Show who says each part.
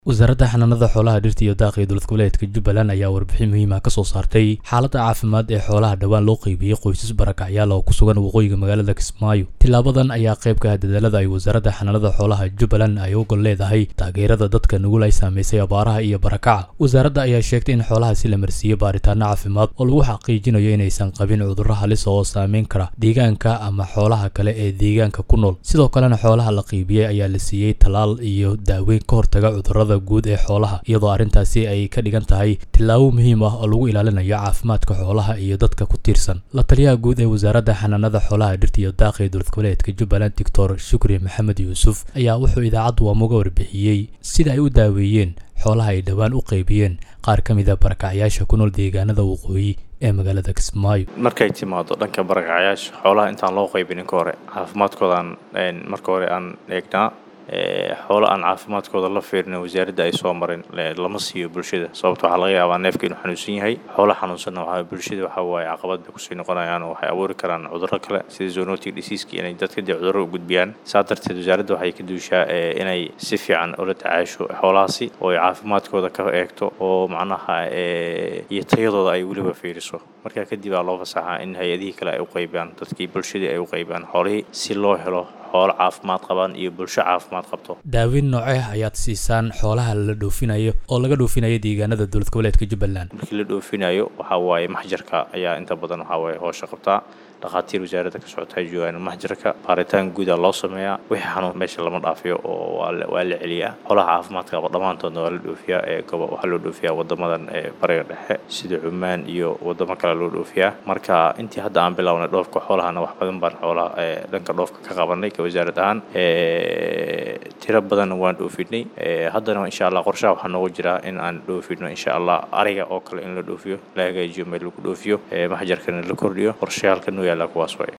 Speaker 1: wasaaradda xanaanada xoolaha dhirta iyo daaqii dowlad goboleedka jubbaland ayaa warbixin muhiim ah ka soo saartay xaaladda caafimaad ee xoolaha dhowaan loo qeybiyey qoysas barakacyaal oo ku sugan waqooyiga magaalada kismaayo tilaabadan ayaa qayb ka ah dadaalada ay wasaaradda xanaanada xoolaha jubbaland ay u gol leedahay taageerada dadka nugul ay saamaysay abaaraha iyo barakaca wasaaradda ayaa sheegtay in xoolahaasi la marsiiyey baaritaano caafimaad oo lagu xaqiijinayo inaysan qabin cudurro halis oo saameyn kara deegaanka ama xoolaha kale ee deegaanka ku nool sidoo kalena xoolaha la qeybiyey ayaa la siiyey tallaal iyo daaweyn ka hortaga cudurrada guud ee xoolaha iyadoo arrintaasi ay ka dhigan tahay tillaabo muhiim ah oo lagu ilaalinayo caafimaadka xoolaha iyo dadka ku tiirsan la taliyaha guud ee wasaaradda xanaanada xoolaha dhirta iyo daaqii dowlad goboleedka jubbaland doctor shukri maxamed yuusuf ayaa wuxuu idaacaddu waamuga warbixiyey sida ay u daaweeyeen xoolaha ay dhowaan u qeybiyeen qaar ka mida barakacyaasha ku nool deegaanada waqooyi ee magaalada kismaayo
Speaker 2: markay timaado dhanka barakacyaasha xoolaha intaan loo qaybinin ka hore caafimaadkoodaan marka hore aan eegnaa xoolo aan caafimaadkooda la fiirin wasaaradda ay soo marin lama siiyo bulshada sababto waxaa laga yaabaa neefka inuu xanuunsan yahay xoolo xanuunsanna waxaa bulshada waxaa waaye caqabad bay kusii noqonayaan oo waxay abuuri karaan cudurro kale sida zoonotic diseaska inay dadka dee cudurro u gudbiyaan saa darteed wasaaradda waxay ka duushaa inay si fiican ula tacaasho xoolahaasi oo ay caafimaadkooda ka eegto oo macnaha iyo tayadooda ay weliba fiiriso markaa kadib aa loo fasaxaa in hay-adihii kale ay u qaybiyaan dadkii bulshadii ay u qaybiyaan xoolihii si loo helo xoolo caafimaad qabaan iyo bulsho caafimaad qabto
Speaker 1: daaweyn nooceh ayaad siisaan xoolaha la dhoofinayo oo laga dhoofinayo deegaanada dowlad goboleedka jubbaland
Speaker 2: markii la dhoofinayo waxaa waaye maxjarka ayaa inta badan waxaa waaye hoosha qabtaa dhakhaatiir wasaaradda ka socota joogaan maxjarka baaritaan guuda loo sameeyaa wixii xanuun meesha lama dhaafiyo oo waa la celiyaa xoolaha caafimaadka qaba dhammaantoodna waa la dhoofiyaa ee gobo waxaa loo dhoofiyaa wadamadan ee bariga dhexe sida cumaan iyo wadamo kale loo dhoofiyaa marka intii hadda aan bilownay dhoofka xoolahana wax badan baan xoolaha dhanka dhoofka ka qabanay ka wasaarad ahaan tiro badanna waan dhoofinay haddana insha allah qorshaha waxaa noogu jiraa in aan dhoofino insha allah ariga oo kale in la dhoofiyo la hagaajiyo meel lagu dhoofiyo maxjarkana la kordhiyo qorshayaalka noo yaalla kuwaas way